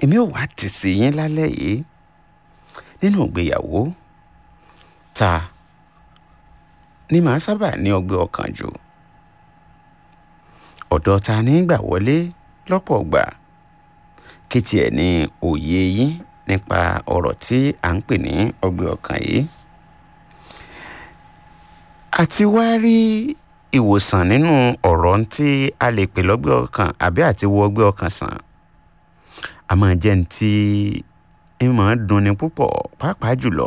èmi ò wá tì sí yín lálẹ́ yìí nínú ìgbéyàwó ta ni màá sábà ní ọgbẹ́ ọkàn jù ọ̀dọ̀ ta ní gbà wọlé lọ́pọ̀ gbà kí tiẹ̀ ní òye yín nípa ọ̀rọ̀ tí à ń pè ní ọgbẹ́ ọkàn yìí àti wá rí ìwòsàn nínú ọ̀rọ̀ tí a lè pè lọ́gbẹ́ ọkàn àbí àti wo ọgbẹ́ ọkàn sàn a máa jẹ́ ní tí ń máa dunni púpọ̀ pàápàá jùlọ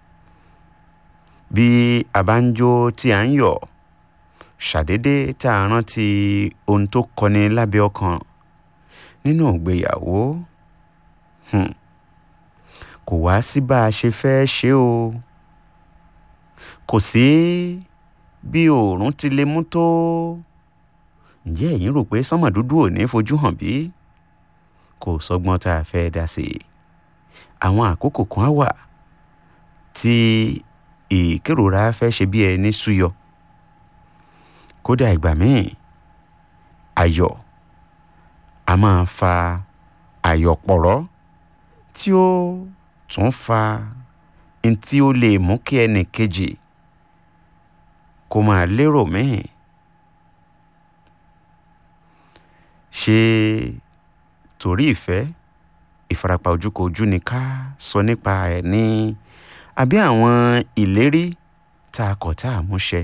bí a bá ń jó tí a ń yọ̀ ṣàdédé tá a rántí ohun tó kọni lábẹ́ ọkàn nínú ìgbéyàwó hmm. kò wá sí bá a ṣe fẹ́ ṣe o kò sí bí oòrùn ti lè mú tó ǹjẹ́ ẹ̀yin rò pé sánmà dúdú ò ní fojú hàn bí kò sọgbọ́n tá a fẹ́ dá sí i àwọn àkókò kan á wà tí ìkérora fẹ́ ṣe bí ẹni súyọ kódà ìgbà míì ayọ̀ a máa fa àyọ̀pọ̀rọ̀ tí ó tún fa ntí ó lè mú kí ẹnì kejì kó máa lérò míì ṣe torí ìfẹ́ ìfarapa ojúkojú ni ká sọ nípa ẹ̀ ní àbí àwọn ìlérí tá a kọ̀ tá a mú ṣẹ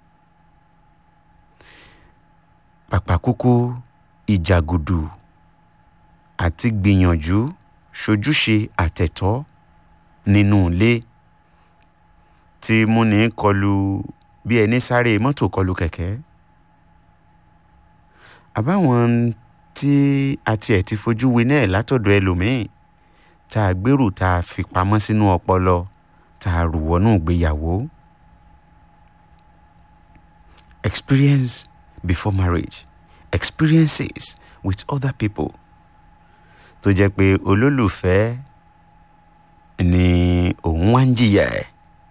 pàpàkúkú ìjàgùdù àti gbìyànjú ṣojúṣe àtẹ̀tọ́ nínú ilé tí múni kọlu bí ẹni sáré mọ́tò kọlu kẹ̀kẹ́ àbáwọn tí a tiẹ̀ ti fojú winá ẹ̀ látọ̀dọ̀ ẹlòmíì tá a gbèrú tá a fi pamọ́ sínú ọpọlọ tá a rù wọnú ìgbéyàwó experience before marriage experiences with other people tó jẹ́ pé olólùfẹ́ ni òun wá ń jìyà ẹ̀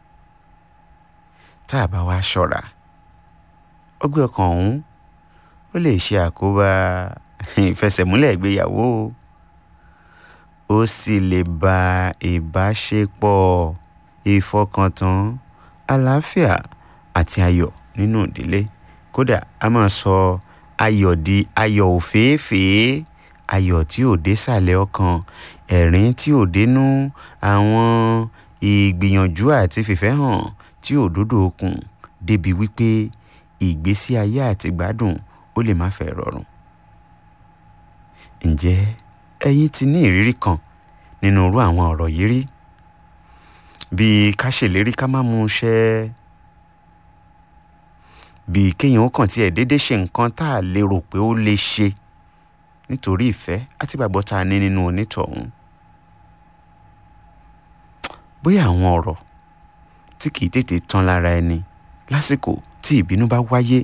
tá a bá wá ṣọ́ra ọgbẹ́ ọkàn ọ̀hún ó lè ṣe àkóbá ìfẹsẹ̀múlẹ̀ ìgbéyàwó ó sì lè ba ìbáṣepọ̀ ìfọkàntán àlàáfíà àti ayọ̀ nínú ìdílé kódà a máa sọ ayọ̀ di ayọ̀ òféèfèé ayọ̀ tí ò dé sàlẹ̀ ọkàn ẹ̀rín tí ò dénú àwọn ìgbìyànjú àti fìfẹ́ hàn tí ò dódò okùn débi wípé ìgbésí ayé àti gbádùn ó lè má fẹ́ rọrùn. ǹjẹ́ ẹ̀yin ti ní ìrírí kan nínú irú àwọn ọ̀rọ̀ yìí rí bíi ká ṣèlérí ká má mú un ṣẹ bíi kéèyàn ó kàn tiẹ̀ déédéé ṣe nǹkan tá a lè rò pé ó lè ṣe nítorí ìfẹ́ àti ìgbàgbọ́ tá a ní nínú onítọ̀hún. bóyá àwọn ọ̀rọ̀ tí kìí tètè tán lára ẹni lásìkò tí ìbínú bá wáyé.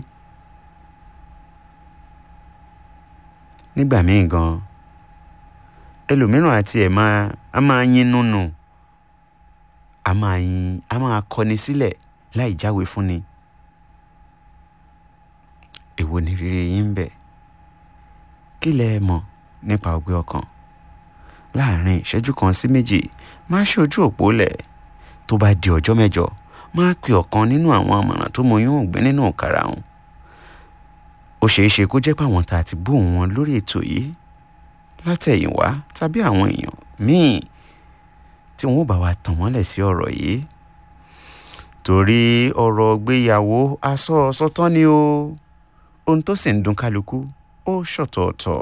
nígbà míì gan ẹlòmíràn àti ẹ̀ máa a máa yín nùnù a máa yin a máa kọni sílẹ̀ láì jáwé fúnni. èwo ni rere yín ń bẹ kí lẹ mọ̀ nípa ọgbẹ́ ọkàn láàrin ìṣẹ́jú kan sí méjì máa ṣe ojú òpó lẹ̀ tó bá di ọjọ́ mẹ́jọ máa pe ọ̀kan nínú àwọn àmọ̀ràn tó mọ yóò gbé nínú ọ̀kàrà wọn ó ṣeé ṣe kó jẹ́ pé àwọn tá a ti bóun wọn lórí ètò yìí látẹ̀yìnwá tàbí àwọn èèyàn míì tí wọ́n bá wa tàn mọ́lẹ̀ sí ọ̀rọ̀ yìí torí ọ̀rọ̀ gbéyàwó aṣọ ọ̀sọ́tán ni o ohun tó sì ń dùn kálukú ó ṣọ̀tọ̀ọ̀tọ̀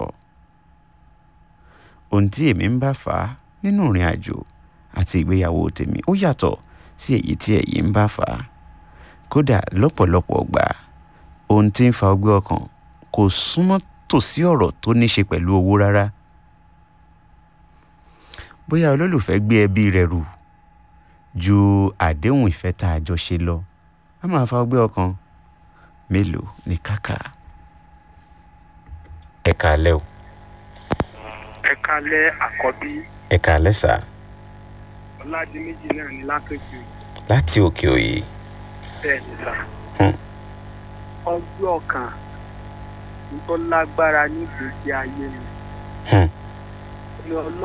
ohun tí èmi ń bá fà á nínú ìrìn àjò àti ìgbéyàwó tèmi ó yàtọ̀ sí èyí tí ẹ̀yin ń bá fà á kódà lọ́pọ̀lọpọ̀ gbà ohun tí ń fa ọgbẹ́ ọkàn kò súnmọ́ tòsí ọ̀rọ̀ tó ní ṣe pẹ̀lú owó rárá bóyá olólùfẹ́ gbé ẹbí rẹ̀ rù ju àdéhùn ìfẹ́ tá a jọ ṣe lọ a máa fa ọgbẹ́ ọkàn mélòó ní kàkà ẹ kàálẹ́ o ẹ kalẹ̀ àkọ́bí ẹ kàálẹ́ sà ọ̀làdìmẹ́jì náà ní látòkè láti òkè òye bẹ́ẹ̀ ni sà. Hmm. ọgbẹ́ ọkàn tó lágbára ní ìgbésí ayé mi. Hmm. ní ọlọ́